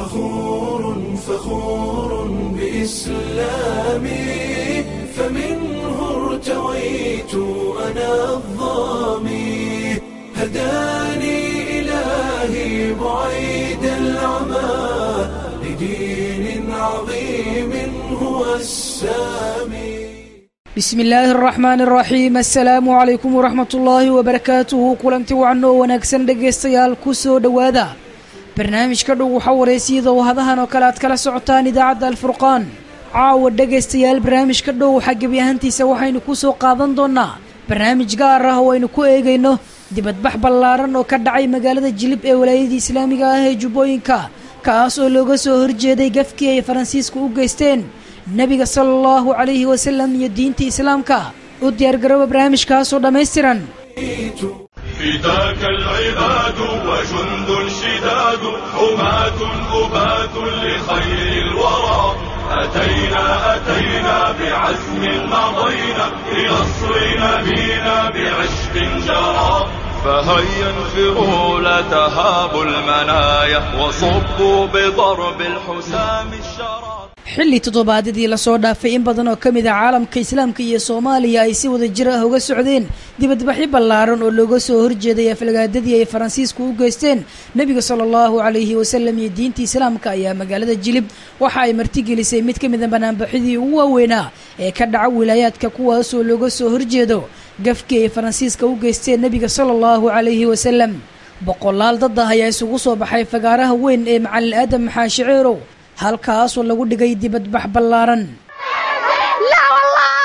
فخور فخور بإسلامي فمنه ارتويت أنا الظامي هداني إلهي بعيد العمى لدين عظيم هو السامي bismi illaahi araxmaani araxiim assalaamu calaykum waraxmat ullaahi wabarakaatuhu kulanti wacan oo wanaagsan dhegaystayaal ku soo dhowaada barnaamijka dhow waxaa wareysiyada oo hadahan oo kale aad kala socotaan idaacadda alfurqaan caawa dhegaystayaal barnaamijka dhow waxaa gebi ahaantiisa waxaynu ku soo qaadan doonnaa barnaamij gaar ah oo aynu ku eegayno dibadbax ballaaran oo ka dhacay magaalada jilib ee walaayadii islaamiga ah ee jubbooyinka kaas oo looga soo horjeeday gafkii ay faransiisku u geysteen nebiga sala allahu calayhi wasalam iyo diinta islaamka u diyaargarooba barnaamijkaasoo dhammaystiran فداك العباد وجند شداد حماة أبات لخير الورى أتينا أتينا بعزم مضينا لنصر نبينا بعشق جرى فهيا انفروا لا تهابوا المنايا وصبوا بضرب الحسام الشرى xilli toddobaadadii lasoo dhaafay in badan oo ka mid a caalamka islaamka iyo soomaaliya ay si wada jir ah uga socdeen dibadbaxyo ballaaran oo looga soo horjeeday aflagaadadii ay faransiisku u geysteen nebiga sala allahu calayhi wasalam iyo diinta islaamka ayaa magaalada jilib waxa ay martigelisay mid ka mid a banaanbaxidii ugu waaweynaa ee ka dhaca wilaayaadka kuwaasoo looga soo horjeedo gafkii ay faransiiska u geysteen nebiga sala allahu calayhi wasalam boqolaal dad ah ayaa isugu soo baxay fagaaraha weyn ee macalin aadam maxaashiceerow halkaasoo lagu dhigay dibadbax ballaaran لا والله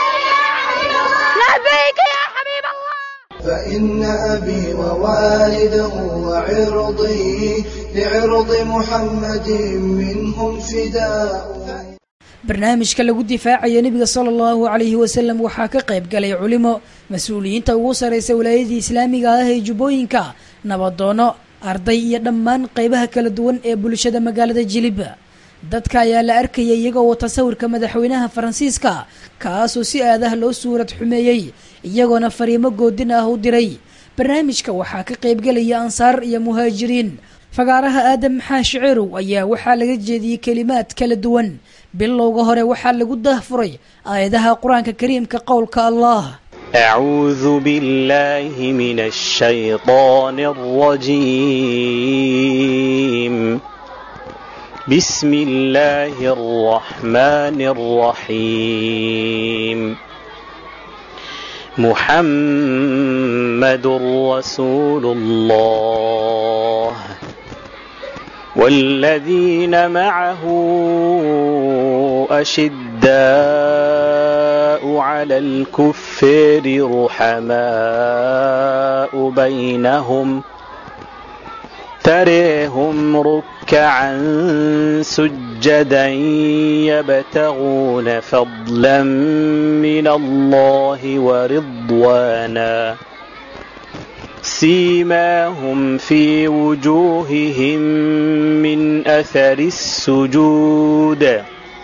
لبيك يا حبيب الله فإن أبي ووالده وعرضي لعرض محمد منهم فداء barnaamijka lagu difaacayo nebiga sala allahu calayhi wasalam waxaa ka qayb galay culimo mas-uuliyiinta ugu sarraysa walaayadii islaamiga ah ee jubbooyinka nabadoono arday iyo dhammaan qaybaha kala duwan ee bulshada magaalada jilib dadka ayaa la arkayay iyagoo wata sawirka madaxweynaha faransiiska kaasoo si aadaha loo suurad xumeeyey iyagoona fariimo goodin ah u diray barnaamijka waxaa ka qaybgelaya ansaar iyo muhaajiriin fagaaraha aadam maxaa shiceerow ayaa waxaa laga jeediyey kelimaad kala duwan bilowga hore waxaa lagu dahfuray aayadaha qur-aanka kariimka qowlka allah أعوذ بالله من الشيطان الرجيم بسم الله الرحمن الرحيم محمد رسول الله والذين معه أشداء على الكفر رحماء بينهم تريهم ركعا سجدا يبتغون فضلا من الله ورضوانا سيماهم في وجوههم من أثر السجود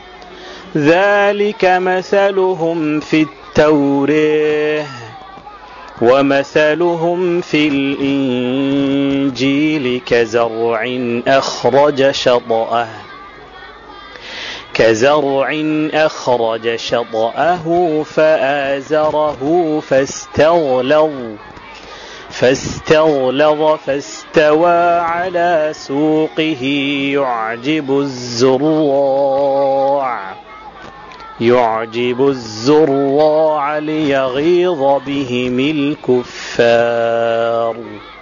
ذلك مثلهم في التوريه ومثلهم في الإنجيل كزرع أخرج شطأه كزرع أخرج شطأه فآزره فاستغلظ فاستغلظ فاستوى على سوقه يعجب الزراع يعجب الزراع ليغيظ بهم الكفار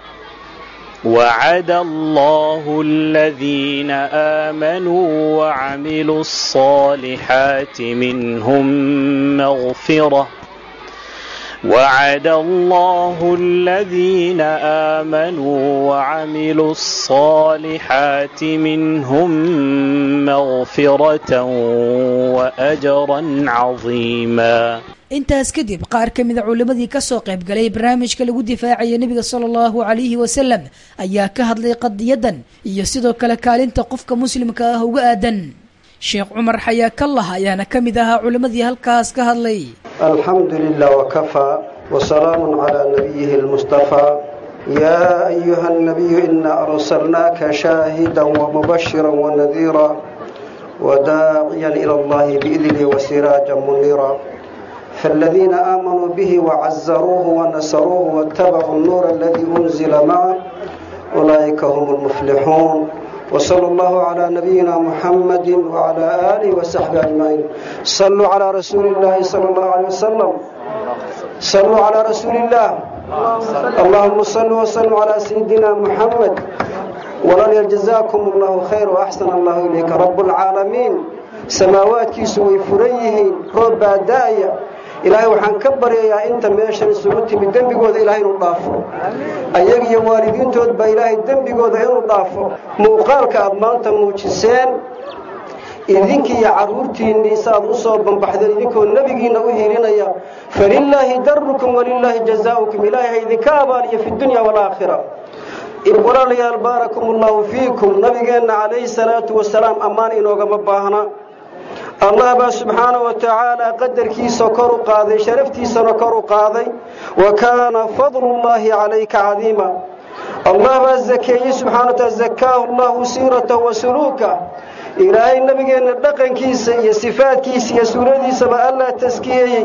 وعد الله الذين آمنوا وعملوا الصالحات منهم مغفرة وعد الله الذين آمنوا وعملوا الصالحات منهم مغفرة وأجرا عظيما intaas kadib qaar ka mida culimmadii ka soo qayb galay barnaamijka lagu difaacaya nebiga sala allahu calayhi wasalam ayaa ka hadlay qadiyadan iyo sidoo kale kaalinta qofka muslimka ah uga aadan sheekh cumar xayaa kallah ayaana ka mid ahaa culimmadii halkaas ka hadlay الحمد لله وكفى وسلام على نبيه المصطفى يا أيها النبي إنا أرسلناك شاهدا ومبشرا ونذيرا وداعيا إلى الله بإذنه وسراجا منيرا فالذين آمنوا به وعزروه ونصروه واتبعوا النور الذي أنزل معه أولئك هم المفلحون وصلى الله على نبينا محمد وعلى آله وصحبه أجمعين صلوا على رسول الله صلى الله عليه وسلم صلوا على رسول الله اللهم صل وسلم على سيدنا محمد ولن جزاكم الله خير وأحسن الله إليك رب العالمين samaawaadkiisu way furan yihiin roob baa da'aya ilaahay waxaan ka baryayaa inta meeshan isugu timid dembigooda ilaahay inuu dhaafo ayaga iyo waalidiintood baa ilaahay dembigooda inuu dhaafo muuqaalka aad maanta muujiseen idinkii iyo carruurtiinnii saaad u soo bambaxdeen idinkoo nebigiinna u hiilinaya falilaahi darukum walilaahi jazaa'ukum ilaahay ha idinka abaaliyo fi dunya waalaakhira walaalayaal baarakum allahu fiikum nabigeenna calayhi salaatu wasalaam ammaan inoogama baahna allah baa subxaanahu wa tacaala qadarkiisa kor u qaaday sharaftiisana kor u qaaday wa kaana fadlullaahi calayka cadiima allah baa zakeeyey subxana wa taala zakaahu allahu siiratahu wa suluuka ilaahay nabigeenna dhaqankiisa iyo sifaadkiisa iyo suuradiisaba allah taskiyeeyey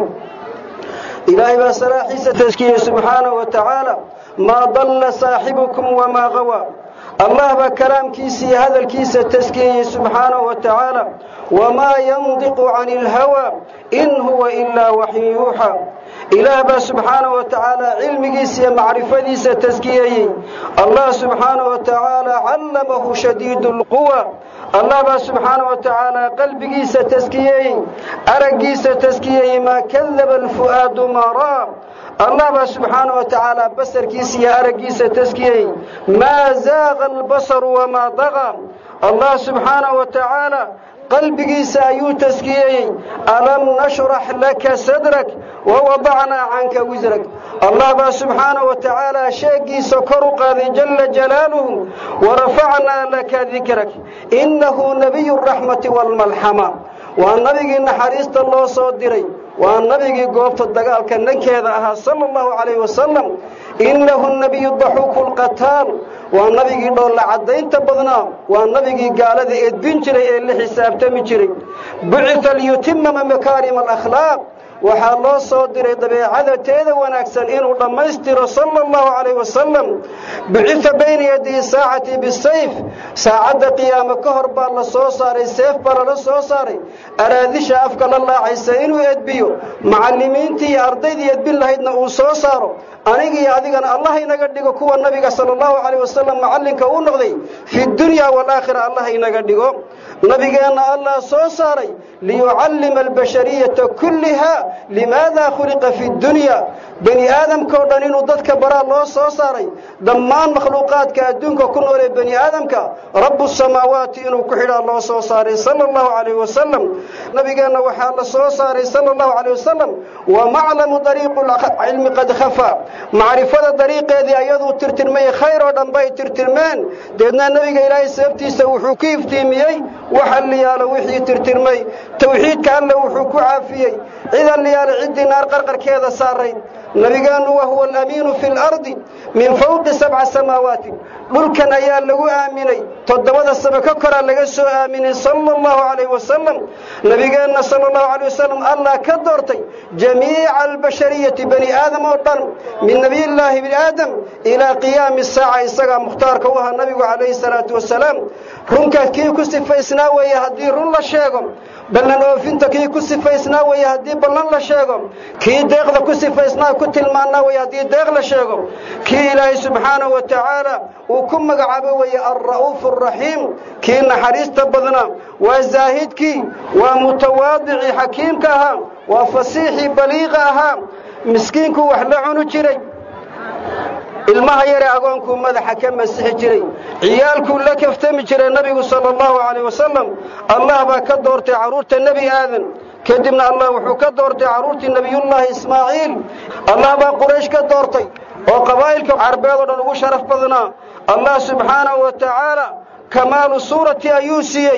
ilaahay baa salaaxiisa taskiyey subxaanahu wa tacaala maa dalla saaxibukum wamaa qawa allah baa kalaamkiisa iyo hadalkiisa taskiyeyey subxaanahu wa tacaala wamaa yandiqu cani ilhawaa in huwa ilaa waxyu yuuxa ilaah baa subxaanahu wa tacaala cilmigiisa iyo macrifadiisa taskiyeeyey allah subxaanahu wa tacaala callamahu shadiidu lquwa allah baa subxaanahu wa tacaala qalbigiisa taskiyeeyey araggiisa taskiyeeyey maa kadaba alfu'aadu maa ra'a allah baa subxaanahu wa tacaala basarkiisa iyo araggiisa taskiyey maa zaaqa albasaru wamaa daqa allah subxaanahu wa tacaala qalbigiisa ayuu taskiyeyey alam nashrax laka sadrak wawadacnaa canka wisrak allah baa subxaanahu wa tacaala sheegiisa kor u qaaday jala jalaaluhu warafacnaa laka dikrak innahu nabiyu raxmati waalmalxama waa nabigii naxariista loo soo diray waa nabigii goobta dagaalka nankeeda ahaa sala allahu calayhi wasalam innahu nabiyu daxuuku lqataal waa nabigii dhoolla caddaynta badnaa waa nabigii gaalada edbin jiray ee la xisaabtami jiray bucita liyutimama makaarima alakhlaaq waxaa loo soo diray dabeecada teeda wanaagsan inuu dhammaystiro sala allahu calayh wasalam bucita bayna yadihi saacati bisayf saacadda qiyaamo ka hor baa la soo saaray seef baa lala soo saaray araadisha afka la laacaysa inuu edbiyo macallimiintii iyo ardaydii edbin lahaydna uu soo saaro aniga iyo adigana allah inaga dhigo kuwa nabiga sala allahu calayh wasalam macallinka uu noqday fi dunya waalaakhira allah inaga dhigo nabigeenna allah soo saaray liyucallima albashariyata kulliha limaada khuliqa fi dunya bani aadamka oo dhan inuu dadka baraa loo soo saaray dhammaan makhluuqaadka adduunka ku noolee bani aadamka rabbu samaawaati inuu ku xidhaa loo soo saaray sala allahu calayh wasalam nabigeenna waxaa la soo saaray sala allahu calayh wasalam wa maclamu dariiqu cilmi qad khafaa macrifada dariiqeedii ayaduu tirtirmay khayr oo dhan bay tirtirmeen deedna nebiga ilaahay sababtiisa wuxuu ku iftiimiyey wax alliyaalo wixii tirtirmay towxiidka alle wuxuu ku caafiyey cid alliyaalo ciddii naar qarqarkeeda saarayd nabigeennu wa huwa alamiinu fi lardi min fawqi sabca samaawaati dhulkan ayaa lagu aaminay toddobada sano ka koraa laga soo aaminay sala allahu calayh wasalam nabigeenna sala allahu calayh wasalam allah ka doortay jamiica albashariyati bani aadam oo dhan min nebiyillaahi bni aadam ilaa qiyaami saaca isagaa mukhtaarka u ahaa nabigu calayhi salaatu wasalaam runka kii ku sifaysnaa weeye haddii run la sheego ballan oofinta kii ku sifaysnaa weeye haddii ballan la sheego kii deeqda ku sifaysnaa ku tilmaannaa weeye haddii deeq la sheego kii ilaahay subxaanahu wa tacaala uu ku magacaabo weeye alra'uufu araxiim kii naxariista badnaa waa zaahidkii waa mutawaadicii xakiimka ahaa waa fasiixii baliiqa ahaa miskiinkuu wax la cunu jiray ilmaha yare agoonkuu madaxa ka masixi jiray ciyaalkuu la kaftami jiray nabigu sala allahu calayh wasalam allah baa ka doortay carruurta nebi aadan kadibna allah wuxuu ka doortay carruurtii nebiyullaahi ismaaciil allah baa quraysh ka doortay oo qabaa'ilka carbeed oo dhan ugu sharaf badnaa allah subxaanahu wa tacaala kamaalu suurati ayuu siiyey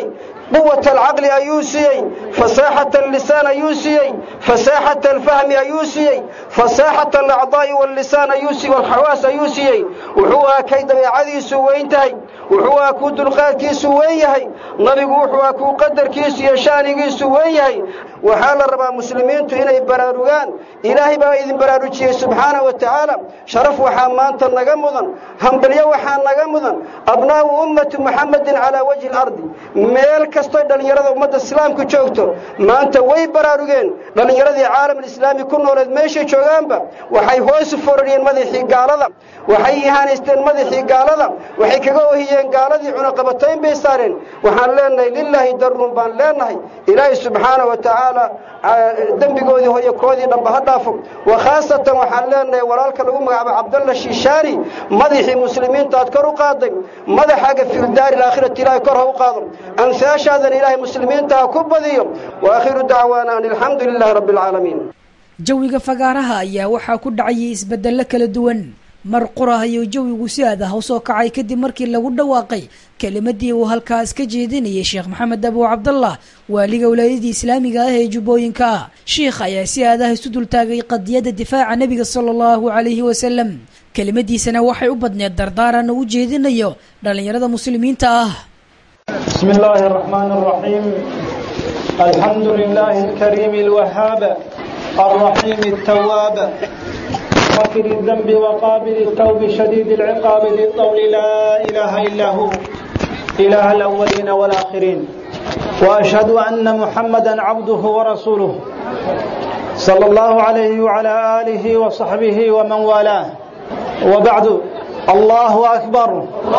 quwata alcaqli ayuu siiyey fasaaxata allisaan ayuu siiyey fasaaxata alfahmi ayuu siiyey fasaaxata alacdaa'i wallisaan ayuu siiyey walxawaas ayuu siiyey wuxuu ahaa kay dabeecadiisu weyn tahay wuxuu ahaa kuu dulqaadkiisu weyn yahay nabigu wuxuu ahaa kuu qadarkiisu iyo shaanigiisu weyn yahay waxaa la rabaa muslimiintu inay baraarugaan ilaahay baa idin baraarujiyey subxaana wa tacaala sharaf waxaa maanta naga mudan hambalyo waxaa naga mudan abnaa'u ummati muxamedin calaa wajhi alardi meel kastoy dhallinyarada ummadda islaamku joogto maanta way baraarugeen dhallinyaradii caalamulislaami ku nooleed meeshay joogaanba waxay hoos u forariyeen madaxii gaalada waxay ihaanaysteen madaxii gaalada waxay kaga ohiyeen gaaladii cunaqabatayn bay saareen waxaan leenahay lilaahi darun baan leenahay ilaahay subxaana wa tacaala dembigoodii hoyo koodii dhanba ha dhaafo wa khaasatan waxaan leenahay walaalka lagu magacaabo cabdalla shiishaani madaxii muslimiinta aad kor u qaaday madaxaaga fildaari alaakhirati ilaahay kor ha u qaado ansaashaadan ilaahay muslimiinta ha ku badiyo wa aakhiru dacwaana an alxamdu lilaahi rabbi alcaalamiin jawiga fagaaraha ayaa waxaa ku dhacayay isbeddello kala duwan mar qurah ayuu jawigu si aad ah u soo kacay kadib markii lagu dhawaaqay kelimadii uu halkaas ka jeedinayay sheekh maxamed abu cabdallah waaliga walaayadii islaamiga ah ee jubbooyinka ah sheikh ayaa si aad ah isu dultaagay qadiyadda difaaca nebiga sala allahu calayhi wasalam kelimadiisana waxay u badneed dardaaran uu u jeedinayo dhallinyarada muslimiinta ah بسم الله الرحمن الرحيم الحمد لله الكريم الوهاب الرحيم التواب غافر الذنب وقابل التوب شديد العقاب ذي الطول لا إله إلا هو إله الأولين والآخرين وأشهد أن محمدا عبده ورسوله صلى الله عليه وعلى آله وصحبه ومن والاه وبعد الله أكبر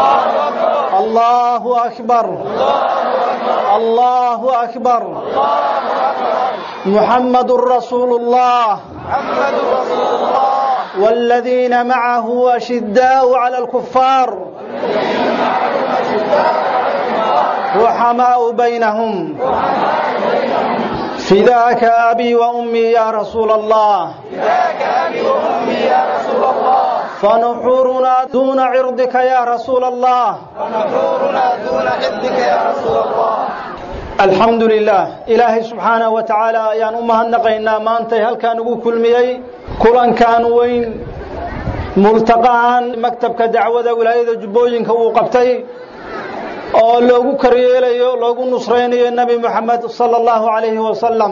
الله أكبر الله أكبر محمد رسول الله والذين معه أشداء على الكفار رحماء بينهم فداك أبي وأمي يا رسول الله فنحورنا دون عرضك يا رسول الله الحمد لله إلهي سبحانه وتعالى ayaan u mahadnaqaynaa maantay halkaan ugu kulmiyey kulankan weyn multaqahan maktabka dacwada wilaayada jubbooyinka uu qabtay oo loogu karyeelayo loogu nusraynayo nebi moxamed sala allahu calayhi wasalam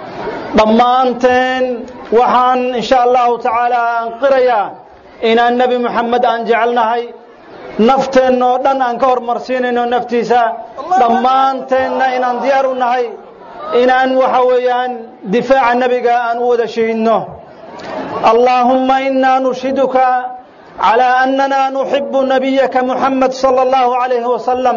dhammaanteen waxaan insha allahu tacaala aan qirayaa inaan nebi moxamed aan jecelnahay nafteenna oo dhan aan ka hormarsiinayno naftiisa dhammaanteenna inaan diyaar u nahay inaan waxa weeyaan difaaca nebiga aan u wada shahidno allaahumma inaa nushhiduka calaa annana nuxibu nabiyaka muxamed sala allahu calayhi wasalam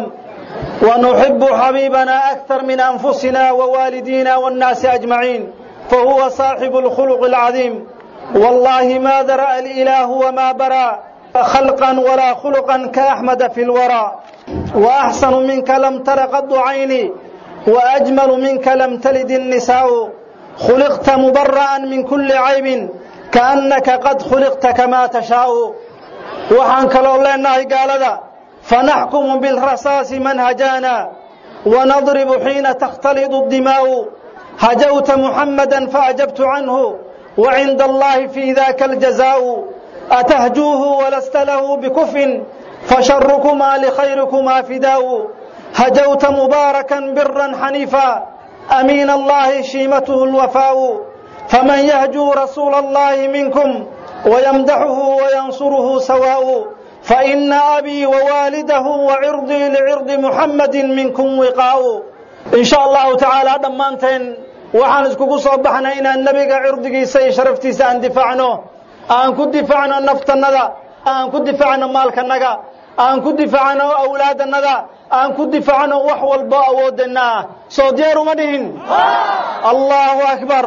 ونحب حبيبنا أكثر من أنفسنا ووالدينا والناس أجمعين فهو صاحب الخلق العظيم والله ما ذرأ الإله وما برى خلقا ولا خلقا كأحمد في الورى وأحسن منك لم تر قد عيني وأجمل منك لم تلد النساء خلقت مبرأ من كل عيب كأنك قد خلقت كما تشاء وحنك لله قال ذا فنحكم بالرصاص من هجانا ونضرب حين تختلط الدماء هجوت محمدا فأجبت عنه وعند الله في ذاك الجزاء أتهجوه ولست له بكف فشركما لخيركما فداء هجوت مباركا برا حنيفا أمين الله شيمته الوفاء فمن يهجو رسول الله منكم ويمدحه وينصره سواء فإن أبي ووالده وعرضي لعرض محمد منكم وقاء إن شاء الله تعالى دمانتين waxaan iskugu soo baxnay inaan nebiga cirdigiisa iyo sharaftiisa aan difaacno aan ku difaacno naftannada aan ku difaacno maalkanaga aan ku difaacno awlaadannada aan ku difaacno wax walbo awoodana ah soo diyaar uma dhihin allahu akbar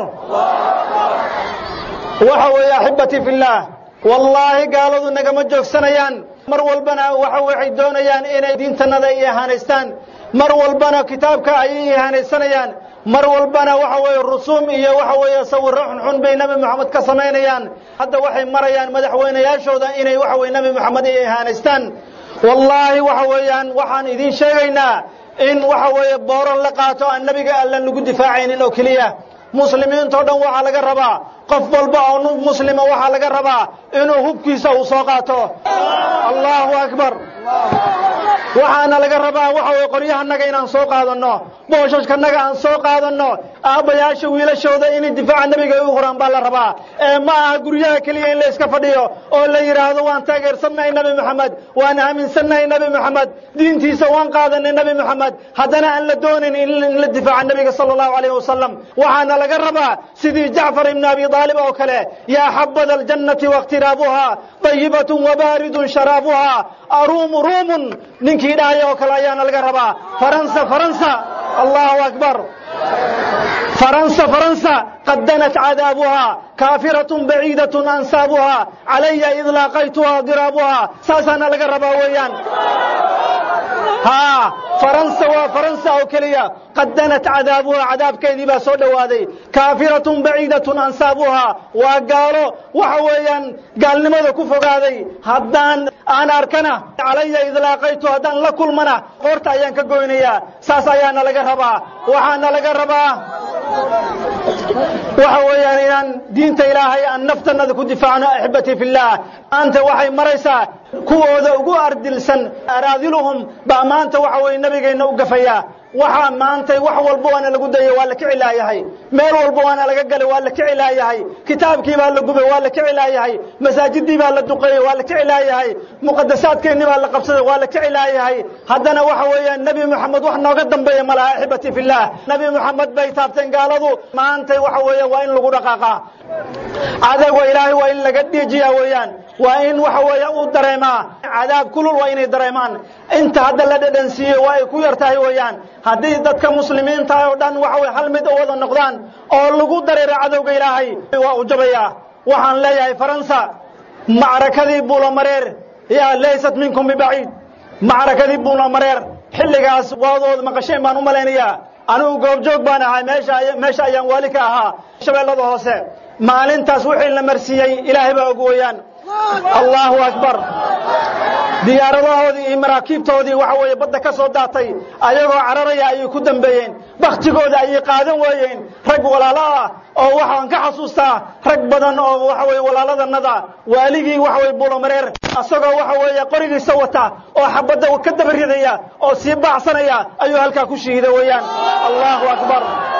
waxa weeye axibbatii fillaah wallaahi gaaladu nagama joogsanayaan mar walbana waxa waxay doonayaan inay diintannada i ihaanaystaan mar walbana kitaabka ayay ihaanaysanayaan mar walbana waxa weeye rusuum iyo waxa weeye sawirro xunxun bay nebi moxamed ka samaynayaan hadda waxay marayaan madaxweynayaashooda inay waxa weye nebi moxamed ay ihaanaystaan wallaahi waxa weeyaan waxaan idiin sheegaynaa in waxa weeye booran la qaato aan nebiga allan lagu difaacaynin oo keliya muslimiintao dhan waxaa laga rabaa qof walba oo nu muslima waxaa laga rabaa inuu hubkiisa uu soo qaato allahu akbar waxaana laga rabaa waxa weye qoryahanaga inaan soo qaadanno booshashkanaga aan soo qaadanno aabbayaasha wiilashooda inay difaaca nebiga u huraan baa la rabaa ee ma aha guryaha keliya in la iska fadhiyo oo la yidhaahdo waan taageersannahay nebi moxamed waan aaminsannahay nebi moxamed diintiisa waan qaadanay nebi moxamed haddana aan la doonayn in la difaaca nebiga sala allahu alayh wasalam waxaana laga rabaa sidii jacfar ibni abi aalib oo kale yaa xabada aljannati waاkhtiraabuha طayibatun wabaaridun sharaabuha aruumu ruumun ninkii dhahaya oo kale ayaana laga rabaa faransa faransa allahu akbar faransa faransa qad danat cadaabuha kaafiraة baciidaة ansaabuha calaya id laaqaytuha diraabuha saasaana laga rabaa weeyaan ها فرنسا وفرنسا أو كليا قد دنت عذابها عذاب كيدي با سو dhawaaday كافرة بعيدة أنسابها وقالوا وحويا قال لماذا كفقادي هدان أنا أركنا علي إذا لاقيت هدان لكل منا قرت أيان كقوينيا ساس أيانا لقربا وحانا لقربا وحويا إن دينت إلهي أن نفتنا ذكو دفاعنا أحبتي في الله أنت وحي مريسا kuwooda ugu ardilsan araadiluhum baa maanta waxa weye nabigeenna u gafayaa waxaa maantay wax walba waana lagu dayay waa la kici laayahay meel walba waana laga galay waa la kici laayahay kitaabkii baa la gubay waa la kici laayahay masaajidii baa la duqeeyey waa la kici laayahay muqadasaadkeennii baa la qabsaday waa la kici laayahay haddana waxa weeyaan nebi moxamed wax nooga dambeeya ma laha axibati fillaah nebi moxamed bay taabteen gaaladu maantay waxa weeye waa in lagu dhaqaaqaa cadawga ilaahay waa in laga dhiijiyaa weeyaan waa in waxa weeye uu dareemaa cadaab kulul waa inay dareemaan inta hadda la dhadhansiiyey waa ay ku yar tahay weeyaan haddii dadka muslimiinta oo dhan waxa weye hal mid u wada noqdaan oo lagu dareero cadowga ilaahay waa u jabayaa waxaan leeyahay faransa macrakadii buulamareer yaa laysat minkum bibaciid macrakadii buulamareer xilligaas waadood maqasheen baan u malaynayaa anigu goobjoog baan ahaa meesha meesha ayaan waali ka ahaa shabeellada hoose maalintaas wixii la marsiiyey ilaahay baa og weeyaan allahu akbar diyaaradahoodii iyo maraakiibtoodii waxa weeye badda ka soo daatay ayagoo cararaya ayay ku dambeeyeen bakhtigooda ayay qaadan waayeen rag walaalo ah oo waxaan ka xasuustaa rag badan oo waxa weye walaaladannada waaligii waxa weye buulamareer asagoo waxa weeye qorigiisa wata oo xabadda ka daba ridaya oo sii baacsanaya ayuu halkaa ku shahiida weeyaan allahu akbar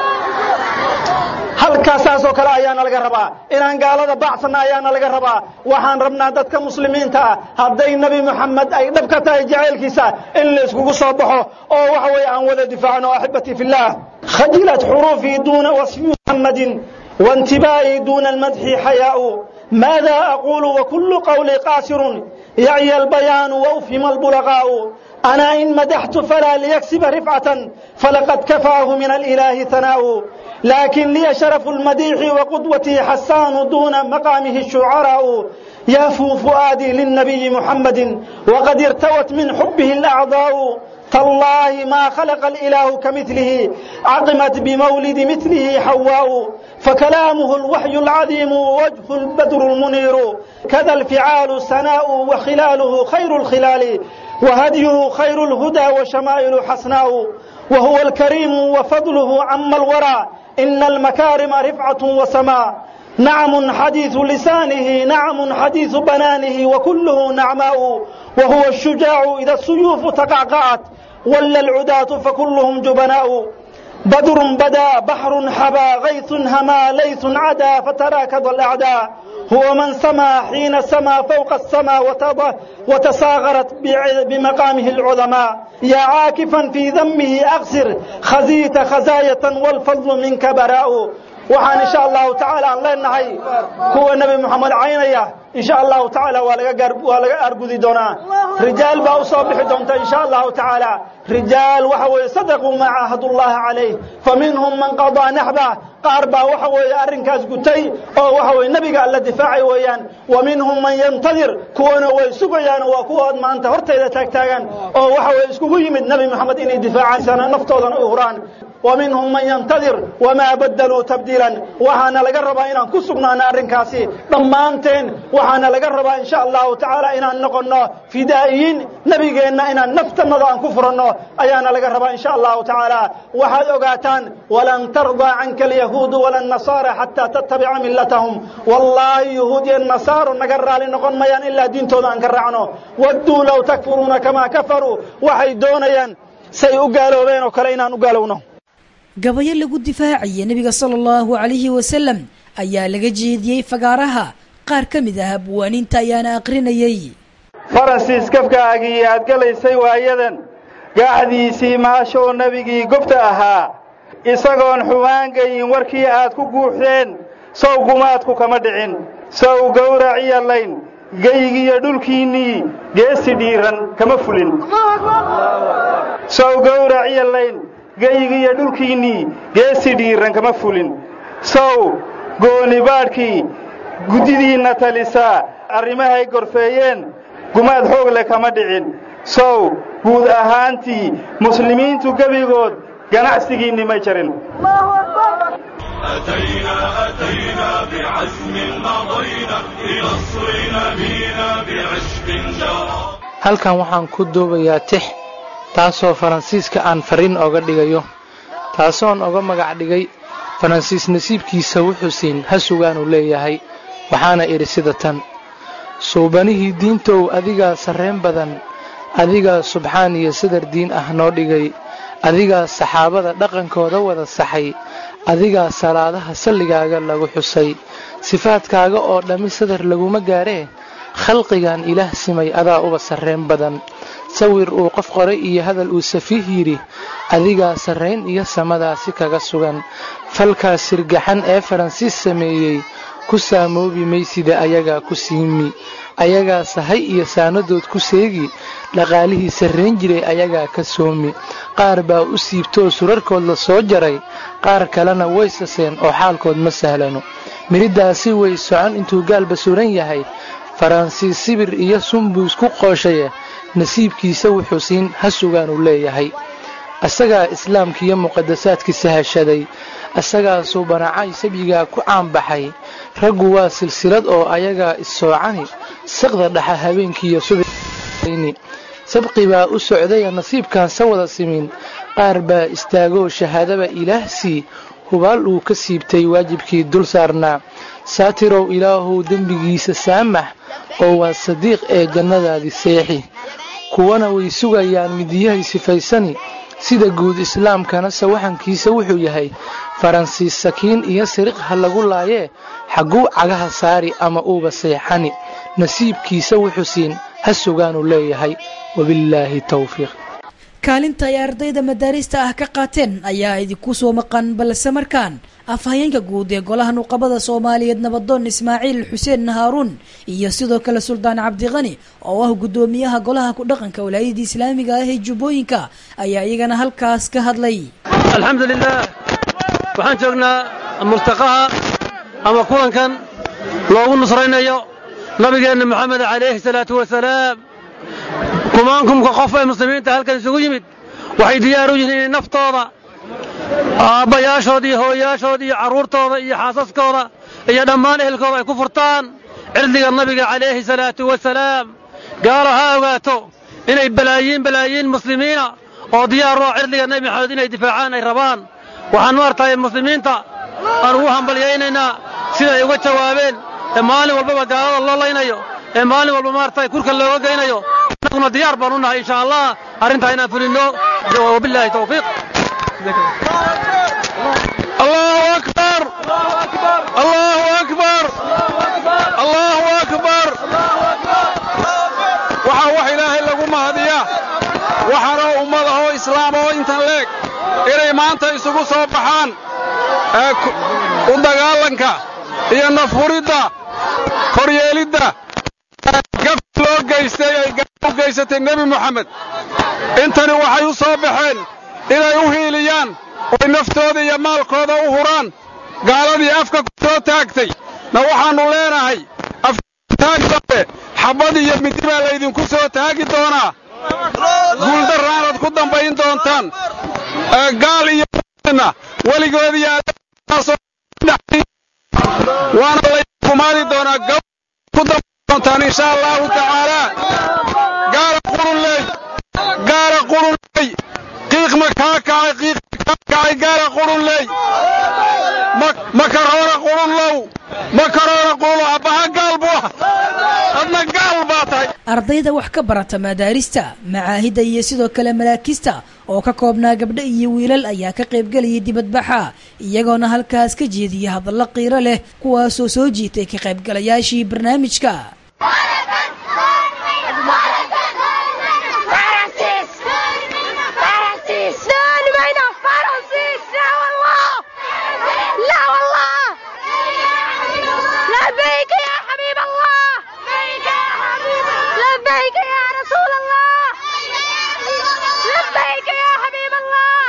halkaasaasoo kale ayaana laga rabaa inaan gaalada baacsanna ayaana laga rabaa waxaan rabnaa dadka muslimiinta ah hadday nebi moxamed ay dhab ka tahay jacaylkiisa in la iskugu soo baxo oo waxa weeye aan wada difaacno axibati fillaah khajilat xuruufii duuna wasfi muxammadin وانتباهي دون المدح حياء ماذا أقول وكل قولي قاسر يعي البيان وأفهم البلغاء أنا إن مدحت فلا ليكسب رفعة فلقد كفاه من الإله ثناء لكن لي شرف المديح وقدوتي حسان دون مقامه الشعراء يافو فؤادي للنبي محمد وقد ارتوت من حبه الأعضاء تالله ما خلق الإله كمثله عظمت بمولد مثله حواء فكلامه الوحي العظيم ووجه البدر المنير كذا الفعال سناء وخلاله خير الخلال وهديه خير الهدى وشمائل حسناء وهو الكريم وفضله عم الورى إن المكارم رفعة وسماء نعم حديث لسانه نعم حديث بنانه وكله نعماء وهو الشجاع إذا السيوف تقعقعت ولا العداة فكلهم جبناء بدر بدا بحر حبا غيث هما ليث عدا فتراكض الأعداء هو من سما حين سما فوق السما وتساغرت بمقامه العظماء يا عاكفا في ذمه أغسر خزيت خزاية والفضل منك براء waxaan insha allahu tacaala aan leenahay kuwa nebi moxamed caynaya insha allahu tacaala waa laga waa laga argudi doonaa rijaal baa u soo bixi doonta insha allahu tacaala rijaal waxa weeye sadaquu ma caahadullaha calayh faminhum man qadaa naxbah qaar baa waxa weeye arrinkaas gutay oo waxa weye nebiga alla difaacay weeyaan wa minhum man yantadir kuwana way sugayaan waa kuwood maanta hortayda taagtaagan oo waxa weye iskugu yimid nebi moxamed inay difaacaan naftoodan u huraan wa minhum man yantadir wamaa badaluu tabdiilan waxaana laga rabaa inaan ku sugnaano arrinkaasi dhammaanteen waxaana laga rabaa insha allahu tacaala inaan noqonno fidaa'iyiin nebigeenna inaan naftannada aan ku furanno ayaana laga rabaa insha allahu tacaala waxaad ogaataan walan tardaa canka alyahuudu wala annasaara xataa tattabica millatahum wallaahi yahuud iyo nasaaro naga raali noqon mayaan ilaa diintooda aan ka raacno wadduu low takfuruuna kamaa kafaruu waxay doonayaan say u gaaloobeen oo kale inaan u gaalowno gabayo lagu difaacaya nebiga sala allahu calayhi wasalam ayaa laga jeediyey fagaaraha qaar ka mid ah abwaaniinta ayaana aqrinayey faransiis kafkaagii aad galaysay waayadan gaaxdiisii maashoo nebigii gobta ahaa isagoon xumaangayin warkii aad ku guuxdeen sow gumaadku kama dhicin sow gowraciya layn geygiyo dhulkiinnii geesi dhiiran kama fulin sow gowraciya layn geygiyo dhulkiinnii geesi dhiiran kama fulin sow goonibaadhkii guddidiinna talisaa arrimahay gorfeeyeen gumaad xoog leh kama dhicin sow guud ahaantii muslimiintu gebigood ganacsigiinni may jarin أتينا أتينا بعزم مضينا لنصر نبينا بعشق جرى halkan waxaan ku duubayaa tix taasoo faransiiska aan fariin oga dhigayo taasoon oga magac dhigay faransiis nasiibkiisa wuxuu siin ha sugaanuu leeyahay waxaana idhi sida tan suubanihii diintow adigaa sarreen badan adigaa subxaan iyo sadar diin ah noo dhigay adigaa saxaabada dhaqankooda wada saxay adigaa salaadaha salligaaga lagu xusay sifaadkaaga oo dhammi sadar laguma gaaree khalqigan ilaah simay adaa uba sarreen badan sawir uu qof qoray iyo hadal uu safiih yidhi adigaa sarrayn iyo samadaasi kaga sugan falkaas sirgaxan ee faransiis sameeyey ku saamoobi maysida ayagaa ku siimi ayagaa sahay iyo saanadood ku seegi dhaqaalihii sarrayn jiray ayagaa ka soomi qaar baa u siibtoo surarkood la soo jaray qaar kalena way saseen oo xaalkood ma sahlano midhiddaasi way socon intuu gaalba suran yahay faransiis sibir iyo sunbuu isku qooshaye nasiibkiisa wuxuu siin ha sugaanuu leeyahay asagaa islaamkiiyo muqadasaadkiisa hashaday asagaa suubanacay sabyigaa ku caanbaxay raggu waa silsilad oo ayagaa issoocani saqda dhaxa habeenkiiyo subaxni sabqi baa u socdaya nasiibkaan sa wada simin qaar baa istaagoo shahaadaba ilaahsii hubaal uu ka siibtay waajibkii dul saarnaa saatirow ilaahow dembigiisa saamax oo waa sadiiq ee jannadaadii seexi kuwana way sugayaan midiyahay sifaysani sida guud islaamkana sawaxankiisa wuxuu yahay faransiis sakiin iyo siriq ha lagu laayee xagguu cagaha saari ama uuba seexani nasiibkiisa wuxuu siin ha sugaanuu leeyahay wabillaahi towfiiq kaalinta ay ardayda madaarista ah ka qaateen ayaa idinku soo maqan balse markaan afhayeenka guud ee golaha nuqabada soomaaliyeed nabadoon ismaaciil xuseen haaruun iyo sidoo kale suldaan cabdiqani oo ah guddoomiyaha golaha ku dhaqanka walaayada islaamiga ah ee jubbooyinka ayaa iyagana halkaas ka hadlay alxamdu lilah waxaan joognaa murtaqaha ama kulankan loogu nusraynayo nabigeenna moxamed calayhi salaatu wasalaam kumaankumka qof ee muslimiinta halkan isugu yimid waxay diyaar u yihiin inay naftooda aabbayaashooda iyo hooyayaashooda iyo carruurtooda iyo xaasaskooda iyo dhammaan ehelkooda ay ku furtaan cirdiga nabiga calayhi salaatu wasalaam gaalo ha ogaato inay balaayiin balaayiin muslimiina oo diyaar u ah cirdiga nebi maxamed inay difaacaan ay rabaan waxaan maartahay muslimiinta aan ugu hambalyaynaynaa siday uga jawaabeen ee maalin walbaba gaalada loo laynayo ee maalin walba maartahay kurka looga geynayo annaguna diyaar baan u nahay insha allah arrintaa inaan fulinno wabilaahi tawfiiq الله أكبر الله أكبر الله أكبر waxaa wax ilaahay lagu mahadiyaa waxaana ummadahoo islaam oo intan leeg inay maanta isugu soo baxaan u dagaalanka iyo nafhuridda koryeelidda gaf loo geystay ay gaal u geysatay nebi moxamed intani waxay u soo baxeen inay u hiiliyaan oy naftooda iyo maalkooda u huraan gaaladii afka ku soo taagtay na waxaannu leenahay aftaag dambe xabbad iyo midi baa laydinku soo taagi doonaa guuldarraanaad ku dambayn doontaan gaal iyo na weligood waana la kumaadi doonaa gab ku damdoontaan insha allahu tacaala gaara qurunley gaara qurunley qiiq ma kaa kacay qiiq ma kaa kacay gaara qurunley makaroona qurunlow makaroona qurunlow abbaha gaal buu ah adna gaal baa tahay ardayda wax ka barata madaarista macaahidda iyo sidoo kale malaakista oo ka koobnaa gabdho iyo wiilal ayaa ka qaybgelayay dibadbaxa iyagoona halkaas ka jeediyay hadallo qiiro leh kuwaasoo soo jiitay ka qaybgalayaashii barnaamijka لبيك يا حبيب الله لبيك يا رسول الله لبيك يا حبيب الله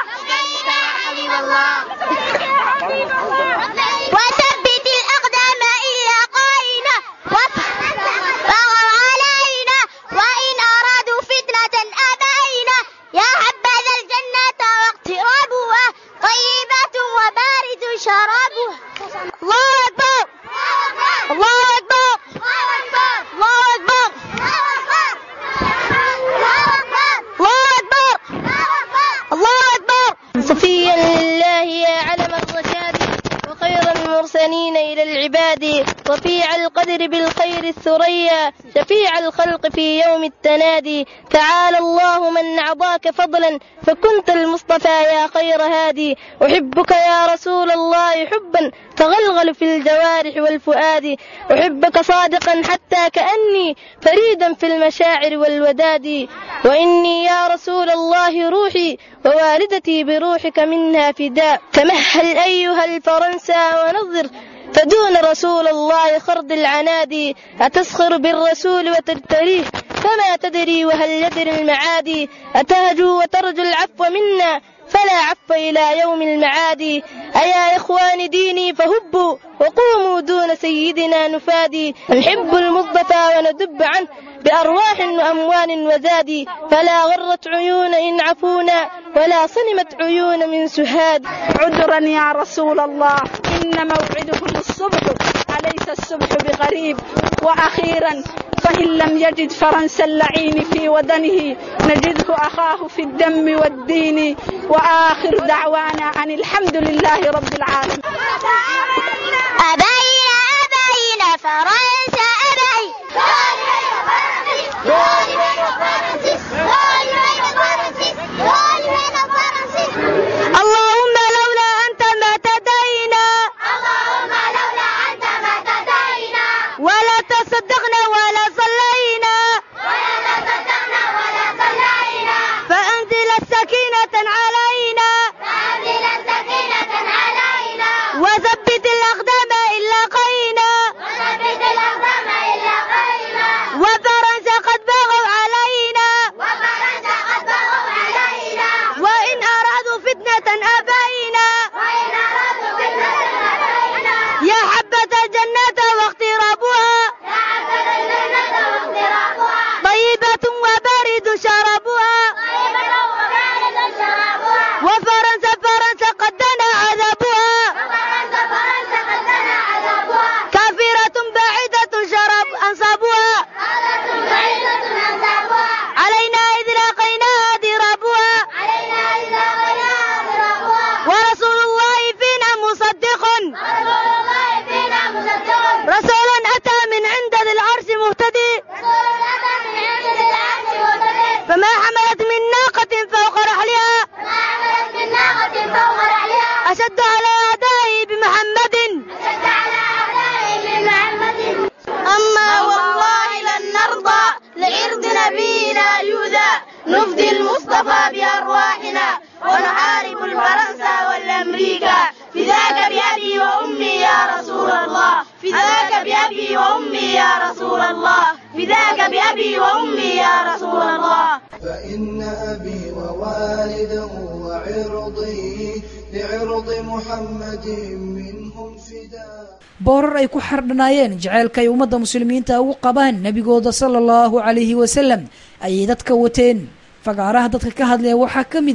وثبت الأقدام إلا قائنا فغر علينا وإن أرادوا فتنة أبينا يا حبذا الجنة واقترابها طيبة وبارد شرابها الله أكبر الله أكبر الله أكبر الله أكبر صفيا لله يا علم الرشاد وخير المرسلين إلى العباد رفيع القدر بالخير الثريا شفيع الخلق في يوم التنادي تعالى الله من أعطاك فضلا فكنت المصطفى يا خير هادي أحبك يا رسول الله حبا تغلغل في الجوارح والفؤاد أحبك صادقا حتى كأني فريدا في المشاعر والوداد وإني يا رسول الله روحي ووالدتي بروحك منها فداء تمهل أيها الفرنسا ونظر فدون رسول الله خرد العنادي أتسخر بالرسول وتجتريه فما تدري وهل يدري المعادي أتهجو وترجو العفو منا فلا عفو إلى يوم المعاد أيا إخوان ديني فهبوا وقوموا دون سيدنا نفادي نحب المصطفى وندب عنه بأرواح وأموال وزاد فلا غرت عيون إن عفونا ولا صنمت عيون من سهاد عذرا يا رسول الله إن موعدكم الصبح أليس الصبح بقريب وأخيرا فإن لم يجد فرنسا اللعين في ودنه نجده أخاه في الدم والدين وآخر دعوانا أن الحمد لله رب العالمين أبين أبين فرنسا أبين اللهم لولا أنت ما تدينا اللهم لولا أنت ما تدينا ولا تصدقنا ولا صلينا ولا تصدقنا ولا صلينا فأنزل السكينة علينا فأنزل السكينة علينا وثبت الأقدام إلا قينا وثبت الأقدام إلا قينا وفرنسا قد بغوا علينا وفرنسا قد بغوا علينا وإن أرادوا فتنة أبينا وإن أرادوا فتنة أبينا يا حبة الجنة واقترابها يا حبة الجنة واقترابها طيبة وبارد شرابها طيبة وبارد شرابها وفرنسا فرنسا قد دنا عذابها وفرنسا فرنسا قد دنا عذابها كافرة بعيدة شراب أنصابها بعيدة أنصابها علينا إذ لاقيناها ضرابها علينا إذ لاقيناها ضرابها ورسول الله فينا مصدق ورسول الله فينا مصدق رسول أتى من عند ذي العرش مهتدي رسول أتى من عند ذي العرش مهتدي فما حملت من ناقة فوق رحلها فما حملت من ناقة فوق رحلها أشد على أعدائي بمحمد أشد على أعدائي بمحمد أما والله لن نرضى لعرض نبينا يؤذى نفدي المصطفى بأرواحنا ونحارب الفرنسا والأمريكا فداك بأبي وأمي يا رسول الله فداك بأبي وأمي يا رسول الله فداك بأبي وأمي يا رسول الله فإن أبي ووالده وعرضي لعرض محمد منهم فداء boorar ay ku xardhanaayeen jaceylka ay ummadda muslimiinta ugu qabaan nebigooda sala allahu calayhi wasalam ayay dadka wateen fagaaraha dadka ka hadlaya waxaa ka mid ah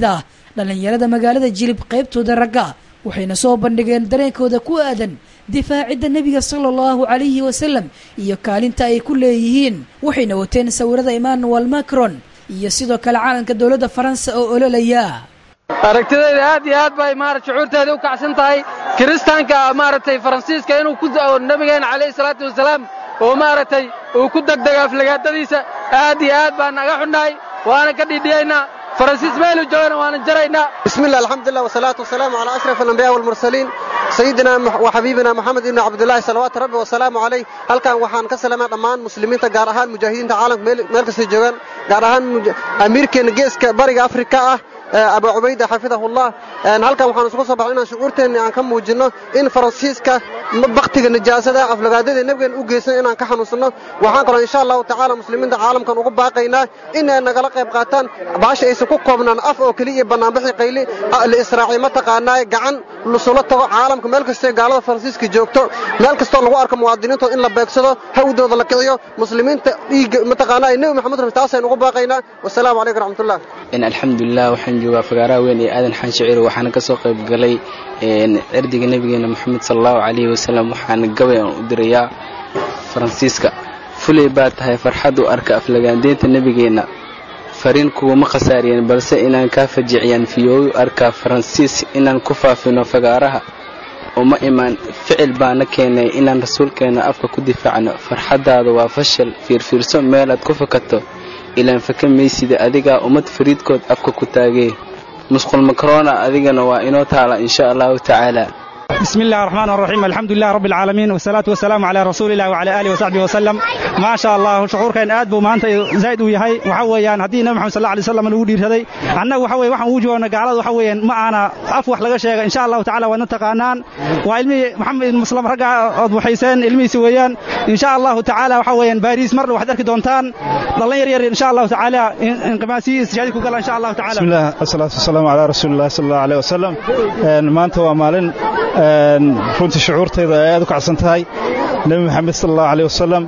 dhallinyarada magaalada jilib qaybtooda ragga waxayna soo bandhigeen dareenkooda ku aadan difaacidda nebiga sala allahu calayhi wasalam iyo kaalinta ay ku leeyihiin waxayna wateen sawirada emmanuel macron iyo sidoo kale calanka dowladda faransa oo ololaya aragtidayda aad iyo aad bay maarata shucuurteeda u kacsan tahay kiristaanka maaragtay faransiiska inuu ku nabigeena calayhi salaatu wasalaam oo maaragtay uu ku degdego aflagaadadiisa aad iyo aad baan naga xunnahay waana ka dhidhiyaynaa faransiis meelu joogana waana jaraynaa بسم الله الحمد لله والصلاة والسلام على أشرف الأنبياء والمرسلين سيدنا وحبيبنا محمد بن عبد الله صلوات ربي وسلامه عليه halkan waxaan ka salamaa dhammaan muslimiinta gaar ahaan mujaahidiinta caalamka meel kasta joogaan gaar ahaan amiirkeena geeska bariga afrika ah abu cubayda xafidahullah halkan waxaan isugu soo baxay inaan shucuurteenni aan ka muujinno in faransiiska baktiga nijaasada aflagaadada nebigeen u geysan inaan ka xanuunsanno waxaan kaloo insha allahu tacaala muslimiinta caalamkan ugu baaqaynaa inay nagala qayb qaataan baasha aysan ku koobnaan af oo keliya iyo bannaanbixi qayli la israaciy mataqaanaa gacan lusula tago caalamka meel kastoo gaalada faransiiska joogto meel kastoo lagu arko muwaadiniintooda in la beegsado hawdooda la kiciyo muslimiinta dhiigga mataqaanaa nebi maxamed rabi taasaynu ugu baaqaynaa wasalaamu calaykum raxmatullah alxamdulilah waxaan joogaa fagaaraha weyn ee aadan xaan shicir waxaana ka soo qayb galay cirdiga nebigeena moxamed sal allahu calayhi wasalam waxaana gabay aan u dirayaa faransiiska fulay baa tahay farxad u arka aflagaandeynta nebigeenna fariin kuwama khasaariyeen balse inaan kaa fajiciyaan fiyooyu arkaa faransiis inaan ku faafino fagaaraha uma imaan ficil baana keenay inaan rasuulkeenna afka ku difaacno farxaddaada waa fashal fiirfiirso meelaad ku fakato ilaan faka maysida adigaa ummad fariidkood afka ku taagee musqul makrona adigana waa inoo taala insha allahu tacaala بسم الله الرحمن الرحيم الحمد لله رب العالمين والصلاة والسلام على رسول الله وعلى آله وصحبه وسلم ما شاء الله شعور كان آد بو maanta زائد uu yahay waxa weeyaan hadii nabi maxamed sallallahu alayhi wasallam lagu dhiirsaday annagu waxa weeyaan waxaan u joogna gaalada waxa weeyaan ma aana af wax laga sheega insha Allah taala waa taqaanaan waa ilmi maxamed muslim raga oo waxayseen ilmihiisa weeyaan insha Allah taala waxa weeyaan Paris mar waxaad arki doontaan dhalin yar yar insha Allah taala inqimaasi isjaadi ku gala insha Allah taala بسم الله الصلاة والسلام على رسول الله صلى الله عليه وسلم maanta waa maalin runtii shucuurtayda ay aad u kacsan tahay nebi maxamed sal allahu aleyh wasalam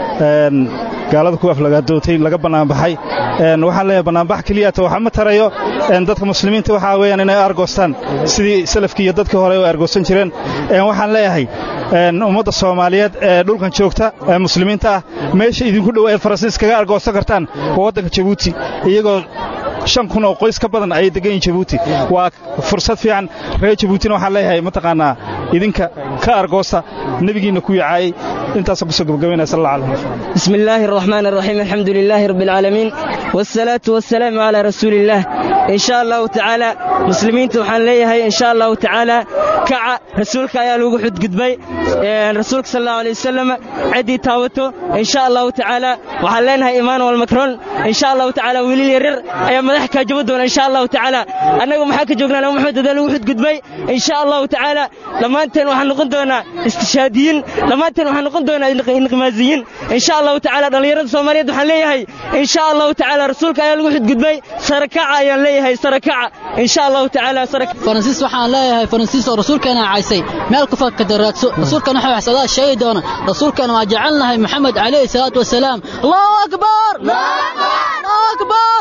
gaalada ku aflagaadootay laga bannaanbaxay waxaan leeyahay bannaanbax keliyata waxa ma tarayo dadka muslimiinta waxaa weeyaan inay argoostaan sidii salafkii iyo dadkii hore u argoosan jireen waxaan leeyahay ummadda soomaaliyeed ee dhulkan joogta ee muslimiinta ah meesha idinku dhow eed faransiis kaga argoosan kartaan waa waddanka jabuuti iyagoo shan kun oo qoys ka badan ayay degan yihin jabuuti waa fursad fiican reer jabuutina waxaan leeyahay mataqaanaa idinka ka argoosta nebigiinna ku yacaayey intaasaan kusoo gabagabaynaya sal alla alay بسم الله الرحمن الرحيم الحمد لله رب العالمين والصلاة والسلام على رسول الله إن شاء الله تعالى مسلمين توحان ليهي إن شاء الله تعالى كعا رسولك يا لوغو حد قدبي رسولك صلى الله عليه وسلم عدي تاوتو إن شاء الله تعالى وحان لينها إيمان والمكرون إن شاء الله تعالى ولي يرر أي مدحك جبدون إن شاء الله تعالى أنه محاك جوغنا لو محمد دا لوغو حد قدبي إن شاء الله تعالى لما أنت وحان نقول دونا استشهاديين لما أنت وحان نقول دونا انقمازيين إن شاء الله تعالى dhalinyarada Soomaaliyeed waxaan leeyahay insha Allah ta'ala rasuulka ayaa lagu xidgudbay sarakaca ayaan leeyahay sarakaca insha Allah ta'ala sarakaca faransiis waxaan leeyahay faransiis oo rasuulkeena caysay meel ku fakka daraadso rasuulkana waxa waxsadaa sheegi doona rasuulkana waa jecelnahay maxamed calayhi salaatu wasalaam allahu akbar allahu akbar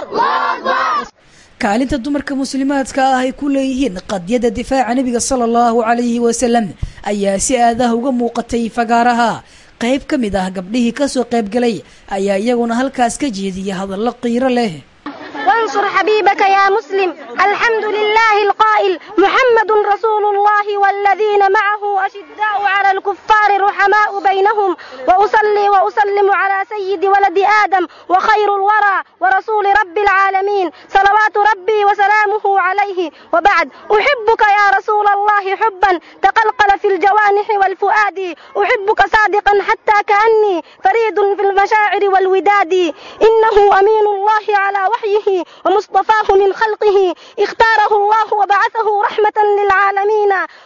kaalinta dumarka muslimaadka ah ay ku leeyihiin qadyada difaaca nebiga sala allahu calayhi wasalam ayaa si aadaha uga muuqatay fagaaraha qayb ka mid ah gabdhihii ka soo qayb galay ayaa iyaguna halkaas ka jeediyay hadallo qiiro leh وانصر حبيبك يا مسلم الحمد لله القائل محمد رسول الله والذين معه أشداء على الكفار رحماء بينهم وأصلي وأسلم على سيد ولد آدم وخير الورى ورسول رب العالمين صلوات ربي وسلامه عليه وبعد أحبك يا رسول الله حبا تقلقل في الجوانح والفؤاد أحبك صادقا حتى كأني فريد في المشاعر والوداد إنه أمين الله على وحيه ومصطفاه من خلقه اختاره الله وبعثه رحمة للعالمين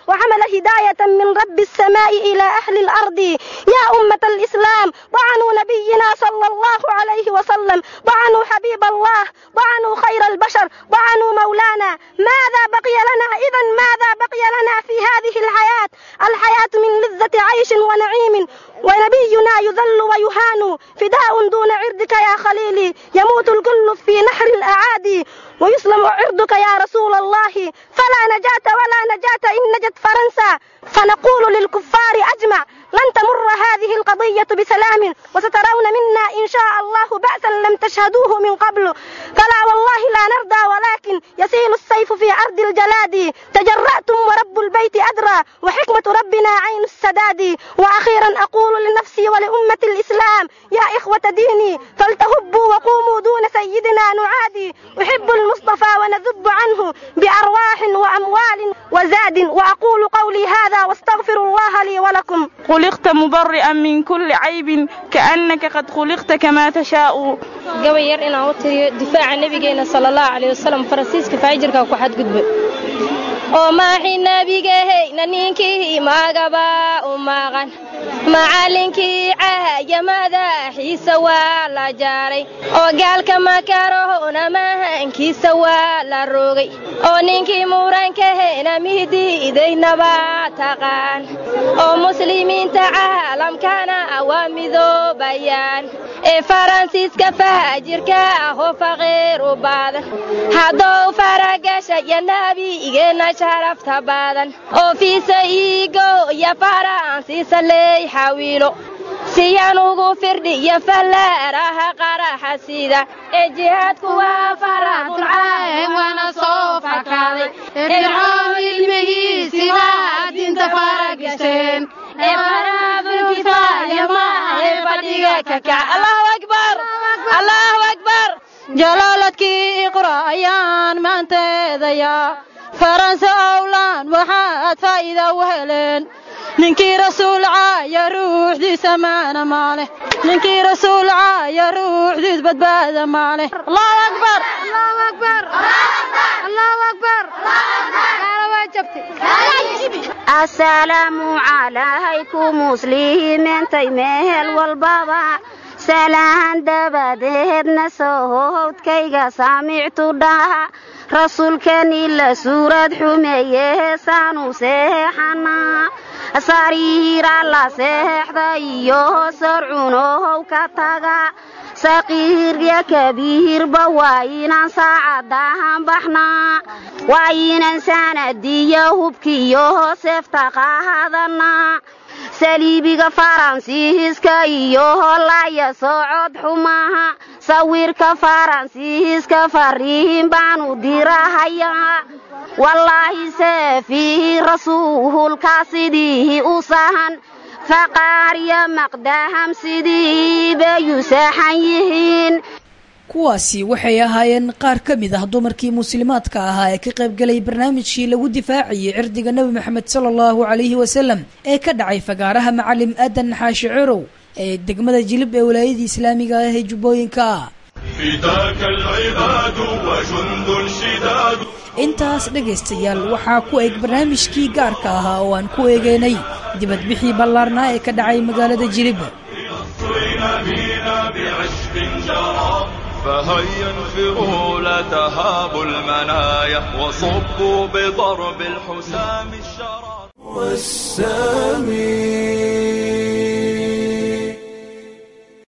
وحمل هداية من رب السماء إلى أهل الأرض يا أمة الإسلام طعنوا نبينا صلى الله عليه وسلم طعنوا حبيب الله طعنوا خير البشر طعنوا مولانا ماذا بقي لنا إذا ماذا بقي لنا في هذه الحياة الحياة من لذة عيش ونعيم ونبينا يذل ويهان فداء دون عرضك يا خليلي يموت الكل في نحر الأعادي ويسلم عرضك يا رسول الله فلا نجاة ولا نجاة إن نجت فرنسا فنقول للكفار أجمع لن تمر هذه القضية بسلام وسترون منا إن شاء الله بأسا لم تشهدوه من قبل فلا والله لا نرضى ولكن يسيل السيف في أرض الجلاد تجرأتم ورب البيت أدرى وحكمة ربنا عين السداد وأخيرا أقول لنفسي ولأمة الإسلام يا إخوة ديني فلتهبوا وقوموا دون سيدنا نعادي أحب المصطفى ونذب عنه بأرواح وأموال وزاد وأقول قولي هذا واستغفر الله لي ولكم خلقت مبرئا من كل عيب كأنك قد خلقت كما تشاء gabay yar inaan u tiriyo difaaca nabigeena sala allahu calayh wasalam faransiiska faajirka ku xadgudbay oo maaxi nabigahayna ninkii magaba u maqan macallinkii cahaya madaxiisa waa la jaaray oo gaalka makarohona mahankiisa waa la rogay oo ninkii murankahayna mihdiidaynaba taqaan oo muslimiinta caalamkana waa midoobayaan ee faransiiska faajirka ahoo faqiir u baadan haddou faragasha iyo nabigeenna sharafta badan oo fiisa iigo iyo faransiisa leey xawiilo siyaan ugu firdhi iyo fallaaraha qaraxa sida ee jihaadku waa faradulcayn waana soo fakaaday fircoon ilmihiisi waa diinta faragasheen ee faraafulkifaaya maahe fadhiga kakac allahu akbar allahu akbar jalaaladkii iqra ayaan maanteedayaa faranse owlaan waxaad faa'iida u heleen ninkii rasuul caaya ruuxdiisa maana maale ninkii rasuul caaya ruuxdiis badbaada maale allahu akbar allahu akbar allahu akbar asalaamu calaykum muslimiintay meel walbaba salaan dabadeedna sohowdkayga saamictu dhaha rasuulkani la suurad xumeeye heesaanu seexanaa sariira la seexda iyo sarcunohow ka taga saqiirya kabiirba waa inaan saacadahan baxnaa waa inaan sanadiyo hubkiyo seefta qaadanaa saliibiga faransiiska iyo holaya socod xumaha sawirka faransiiska fariin baanu dirahayaa wallaahi seefihi rasuulka sidii u sahan faqaarya maqdaham sidii bayu saxan yihiin kuwaasi waxay ahaayeen qaar ka mid ah dumarkii muslimaadka ahaa ee ka qaybgalay barnaamijkii lagu difaacayay cirdiga nebi moxamed sala allahu calayhi wasalam ee ka dhacay fagaaraha macalim aadan xaashi cirow ee degmada jilib ee walaayadii islaamiga ah ee jubbooyinka فداك العباد وجند شداد intaas dhegaystayaal waxaa ku eg barnaamijkii gaarka ahaa oo aan ku eegeynay dibadbixii ballaarnaa ee ka dhacay magaalada jilib نصرنا بنا بعشق جرى فهيا انفروا لا تهابوا المنايا وصبوا بضرب الحسام الشرى والسلام